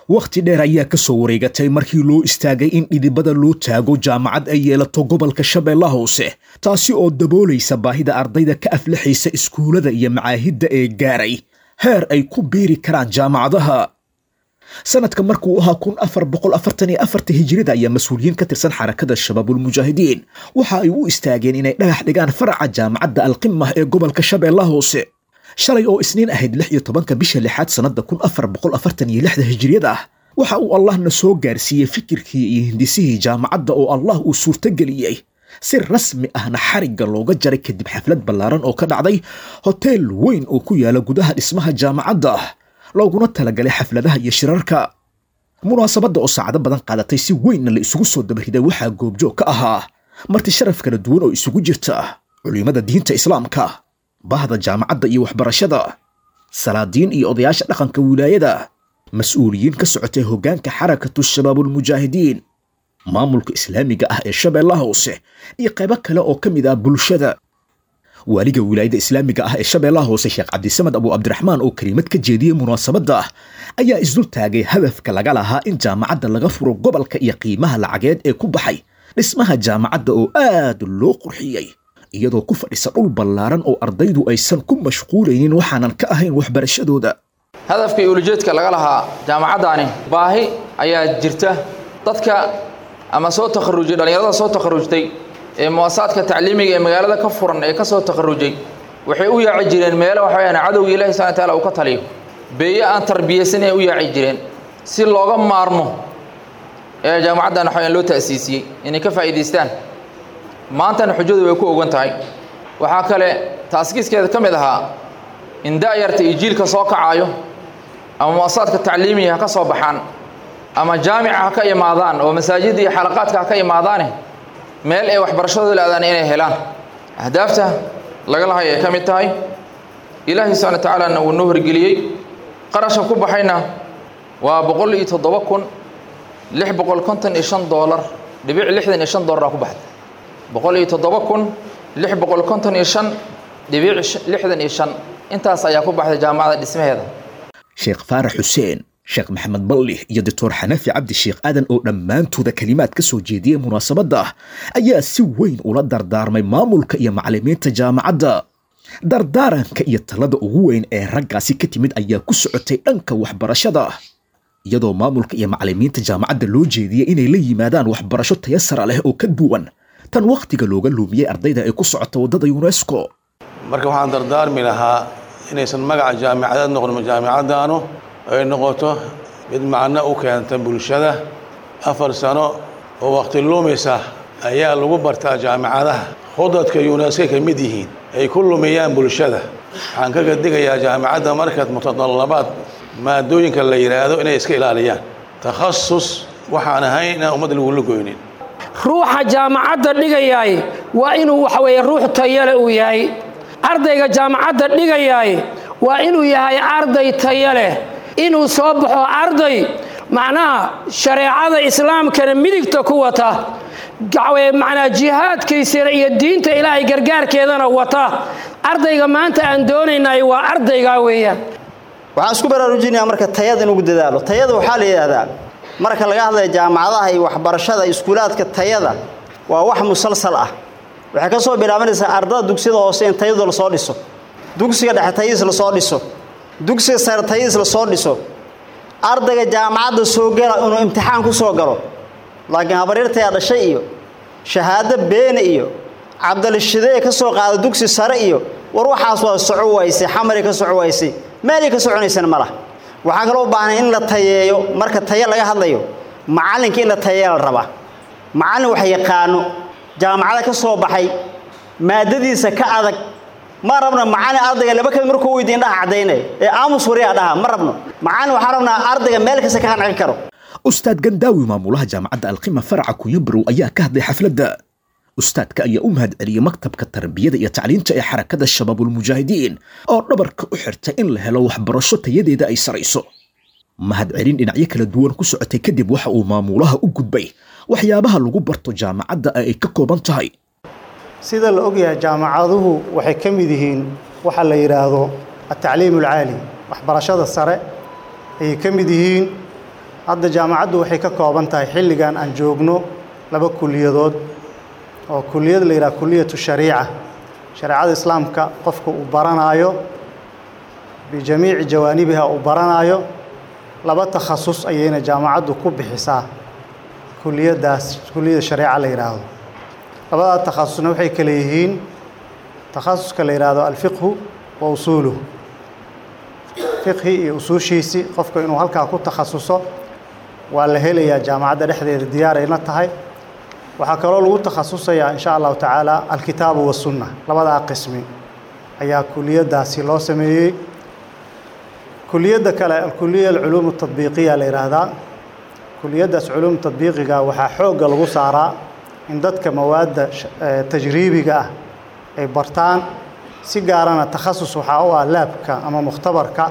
wakhti dheer ayaa ka soo wareegatay markii loo istaagay in dhidibada loo taago jaamacad ay yeelato gobolka shabeellaha hoose taasi oo daboolaysa baahida ardayda ka aflaxaysa iskuullada iyo macaahidda ee gaaray heer ay ku biiri karaan jaamacadaha sanadka markuu ahaa kun afar boqol afartan iyo afarta hijirida ayaa mas-uuliyiin ka tirsan xarakada shabaabulmujaahidiin waxa ay u istaageen inay dhagax dhigaan faraca jaamacadda alqimah ee gobolka shabeellaha hoose shalay oo isniin ahayd lix iyo tobanka bisha lixaad sannadda kun afar boqol afartan iyo lixda hijiriyada ah waxa uu allahna soo gaarsiiyey fikirkii iyo hindisihii jaamacadda oo allah uu suurtogeliyey si rasmi ahna xarigga looga jaray kadib xaflad ballaaran oo ka dhacday hoteel weyn oo ku yaala gudaha dhismaha jaamacadda looguna talagalay xafladaha iyo shirarka munaasabadda oo saacado badan qaadatay si weynna la isugu soo dabariday waxaa goobjoog ka ahaa marti sharaf kala duwan oo isugu jirta culimmada diinta islaamka bahda jaamacadda iyo waxbarashada salaadiin iyo odayaasha dhaqanka wilaayada mas-uuliyiin ka socotay hoggaanka xarakatu shabaabulmujaahidiin maamulka islaamiga ah ee shabeellaha hoose iyo qaybo kale oo ka mid ah bulshada waaliga wilaayada islaamiga ah ee shabeellaha hoose sheekh cabdisamed abu cabdiraxmaan oo kelimad ka jeediyey munaasabadda ayaa isdul taagay hadafka laga lahaa in jaamacadda laga furo gobolka iyo qiimaha lacageed ee ku baxay dhismaha jaamacadda oo aad loo qurxiyey iyadoo ku fadhisa dhul ballaaran oo ardaydu aysan ku mashquulaynin waxaanan ka ahayn waxbarashadooda hadafka iyo ulajeedka laga lahaa jaamacaddaani baahi ayaa jirta dadka ama soo takharujay dhallinyarada soo takharujtay ee muwasaadka tacliimiga ee magaalada ka furan ee ka soo takharujay waxay u yaaci jireen meelo waxa weyaan cadowga ilahi subana taala uu ka taliyo beeye aan tarbiyaysan ay u yaaci jireen si looga maarmo ee jaamacaddan waxa weyaan loo ta'siisiyey inay ka faa'iidaystaan maantana xujadu way ku ogan tahay waxaa kale taaskiiskeeda ka mid ahaa in da'yarta iyo jiilka soo kacaayo ama muwasaadka tacliimiga ha ka soo baxaan ama jaamica ha ka imaadaan oo masaajidda iyo xalaqaadka ha ka imaadaane meel ay waxbarashadooda laadaan inay helaan ahdaafta laga lahay ay ka mid tahay ilaahay subxana wa tacaalana wuu noo horgeliyey qarashka ku baxayna waa boqol iyo toddoba kun lix boqol konton iyo shan doolar dhibic lixdan iyo shan doolara ku baxday boqol iyo toddoba kun lix boqol konton iyo shan dhibic lixdan iyo shan intaas ayaa ku baxday jaamacadda dhismaheeda sheekh faarax xuseen sheekh maxamed balli iyo doctor xanafi cabdi sheekh aadan oo dhammaantooda kelimaad ka soo jeediyey munaasabadda ayaa si weyn ula dardaarmay maamulka iyo macallimiinta jaamacadda dardaaranka iyo talada ugu weyn ee raggaasi ka timid ayaa ku socotay dhanka waxbarashada iyadoo maamulka iyo macallimiinta jaamacadda loo jeediyey inay la yimaadaan waxbarasho tayasara leh oo ka duwan tan wakhtiga looga luumiyey ardayda ay ku socota waddada yunesko marka waxaan dardaarmi lahaa inaysan magaca jaamicadeed noqon jaamicaddaanu ay noqoto mid macno u keenta bulshada afar sano oo wakhti luumaysa ayaa lagu bartaa jaamicadaha khudadka yuneska ka mid yihiin ay ku lumiyaan bulshada waxaan kaga digayaa jaamicadda markaad mutadallabaad maadooyinka la yidhaahdo inay iska ilaaliyaan takhasus waxaan ahayn inaan ummad lagula goynin ruuxa jaamacadda dhigayaay waa inuu waxa weeye ruux tayale uu yahay ardayga jaamacadda dhigayaay waa inuu yahay arday tayo leh inuu soo baxo arday macnaha shareecada islaamkana midigta ku wata macnaa jihaadkiisana iyo diinta ilaahay gargaarkeedana wata ardayga maanta aan doonaynay waa ardaygaa weeyaan waxaan isku baraarujinayaa marka tayada inugu dadaalo tayada waxaa la yidhaahdaa marka laga hadlaya jaamacadaha iyo waxbarashada iskuulaadka tayada waa wax musalsal ah waxay ka soo bilaabanaysaa ardada dugsiyada hoose in tayadu lasoo dhiso dugsiga dhexe tayadiis lasoo dhiso dugsiga sare tayadiis lasoo dhiso ardayga jaamacadda soo gala inuu imtixaan ku soo galo laakiin habaryartayaa dhashay iyo shahaado beene iyo cabdalishidee ka soo qaada dugsi sare iyo war waxaas waa soco waysay xamari ka soco waysay meelay ka soconaysana ma lah waxaa kaloo u baahnay in la tayeeyo marka taye laga hadlayo macallinka in la tayeeya la rabaa macallin wax yaqaano jaamacada ka soo baxay maadadiisa ka adag ma rabno macallin ardayga laba kamid markuu weydiin indhaha caddaynaya ee aamus wariyaa dhaha ma rabno macallin waxaan rabnaa ardayga meel kasta ka qancin karo ustaad gandaawi maamulaha jaamacadda alqima faraca kunyabarow ayaa ka hadlay xafladda ustaadka ayaa u mahad celiyey maktabka tarbiyada iyo tacliinta ee xarakada shabaabulmujaahidiin oo dhabarka u xirtay in la helo waxbarasho tayadeeda ay sarayso mahad celin dhinacyo kala duwan ku socotay kadib waxa uu maamulaha u gudbay waxyaabaha lagu barto jaamacadda ay ka kooban tahay sida la ogyahay jaamacaduhu waxay ka mid yihiin waxa la yidhaahdo atacliim alcaali waxbarashada sare ayay ka mid yihiin hadda jaamacaddu waxay ka kooban tahay xilligan aan joogno laba kuliyadood oo kuliyad la yidhaha kuliyatu shariica shareecada islaamka qofka uu baranaayo bijamiici jawaanibiha uu baranaayo laba takhasus ayayna jaamacaddu ku bixisaa kuliyaddaas kuliyada shareeca la yidhaahdo labadaa takhasusna waxay kale yihiin takhasuska la yidhaahdo alfiqhu wa usuuluhu fiqhi iyo usuushiisii qofka inuu halkaa ku takhasuso waa la helayaa jaamacadda dhexdeeda diyaarayna tahay waxaa kaloo lagu takhasusayaa insha allahu tacaala alkitaabu wasunna labadaa qismi ayaa kuliyaddaasi loo sameeyey kuliyadda kale alkuliya alculuum atadbiiqiya la yidhaahdaa kuliyaddaas culuum tadbiiqiga waxaa xoogga lagu saaraa in dadka mawaadda tajriibiga ah ay bartaan si gaarana takhasus waxaa u ah laabka ama mukhtabarka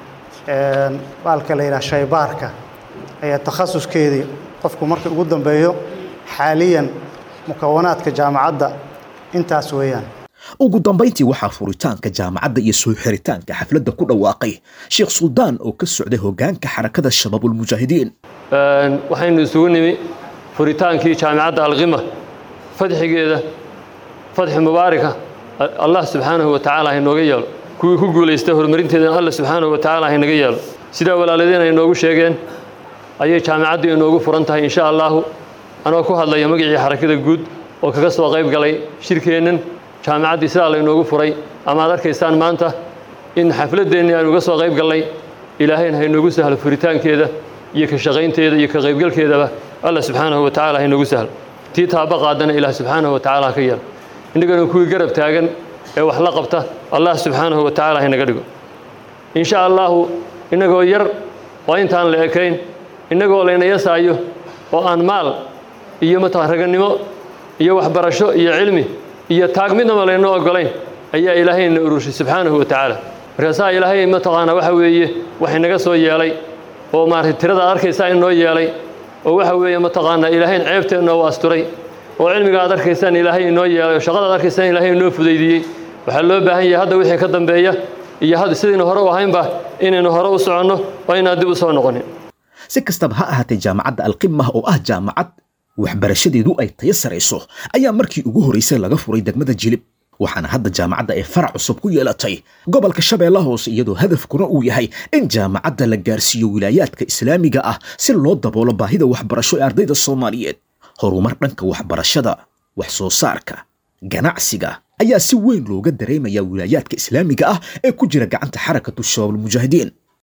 baalka la yidhaha shaybaarka ayaa takhasuskeedii qofku marka ugu dambeeyo xaaliyan mukawanaadka jaamacadda intaas weeyaan ugu dambayntii waxaa furitaanka jaamacadda iyo soo xiritaanka xafladda ku dhawaaqay sheekh suldaan oo ka socday hoggaanka xarakada shabaabulmujaahidiin waxaynu isugu nimi furitaankii jaamicadda alqima fadxigeeda fadxi mubaaraka allah subxaanahu wa tacaala ha inooga yeelo kuwii ku guulaystay horumarinteedana allah subxaanahu wa tacaala ha inaga yeelo sidaa walaaladeen ay inoogu sheegeen ayay jaamicaddu inoogu furan tahay insha allaahu anoo ku hadlaya magacii xarakada guud oo kaga soo qayb galay shirkeennan jaamicaddii sidaa laynoogu furay ama ad arkaysaan maanta in xafladdeennii aynu uga soo qayb gallay ilaahayna ha inoogu sahlo furitaankeeda iyo ka shaqaynteeda iyo ka qaybgalkeedaba allah subxaanahu wa tacala ha inoogu sahlo tii taaba qaadana ilaah subxaanahu wa tacala ha ka yeelo innagana kuwii garab taagan ee wax la qabta allah subxaanahu wa tacala ha inaga dhigo insha allaahu innagoo yar oo intaan la ekayn innagoo layna yasaayo oo aan maal iyo mataqan ragannimo iyo waxbarasho iyo cilmi iyo taag midnaba layna ogolayn ayaa ilaahayna urushay subxaanahu wa tacaala markaasaa ilaahay mataqaanaa waxa weeye wax inaga soo yeelay oo maaragtay tirada ad arkaysaa inoo yeelay oo waxa weeye mataqaanaa ilaahayn ceebteenna u asturay oo cilmiga aad arkaysaan ilaahay inoo yeelay oo shaqada ad arkaysaan ilaahay inoo fudaydiyey waxaa loo baahan yahay hadda wixii ka dambeeya iyo hadda sidaynu hore u ahaynba inaynu hore u soconno oo inaan dib u soo noqonin si kastaba ha ahaatee jaamacadda alqimah oo ah jaamacad waxbarashadeedu ay tayo sarayso ayaa markii ugu horraysay laga furay degmada jilib waxaana hadda jaamacadda ay farac cusub ku yeelatay gobolka shabeellaha hoose iyadoo hadafkuna uu yahay in jaamacadda la gaarsiiyo wilaayaadka islaamiga ah si loo daboolo baahida waxbarasho ee ardayda soomaaliyeed horumar dhanka waxbarashada wax soo saarka ganacsiga ayaa si weyn looga dareemayaa wilaayaadka islaamiga ah ee ku jira gacanta xarakatu shabaabulmujaahidiin